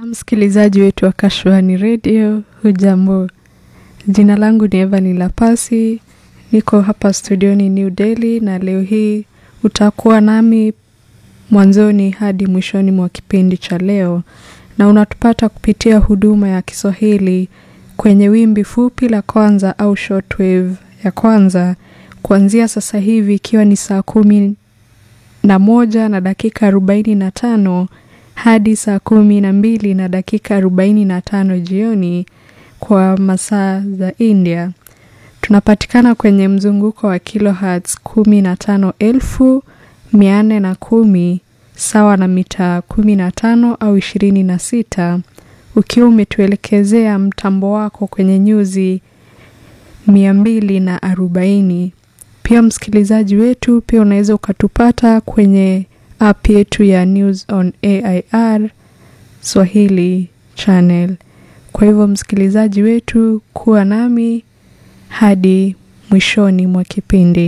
msikilizaji wetu wa Kashwani Radio, hujambo? Jina langu ni Evan Lapasi, niko hapa studioni New Delhi, na leo hii utakuwa nami mwanzoni hadi mwishoni mwa kipindi cha leo, na unatupata kupitia huduma ya Kiswahili kwenye wimbi fupi la kwanza au shortwave ya kwanza kuanzia sasa hivi ikiwa ni saa kumi na moja na dakika arobaini na tano hadi saa kumi na mbili na dakika arobaini na tano jioni kwa masaa za India. Tunapatikana kwenye mzunguko wa kilohertz kumi na tano elfu mia nne na kumi sawa na mita kumi na tano au ishirini na sita ukiwa umetuelekezea mtambo wako kwenye nyuzi mia mbili na arobaini. Pia msikilizaji wetu, pia unaweza ukatupata kwenye app yetu ya News on AIR Swahili channel. Kwa hivyo msikilizaji wetu, kuwa nami hadi mwishoni mwa kipindi.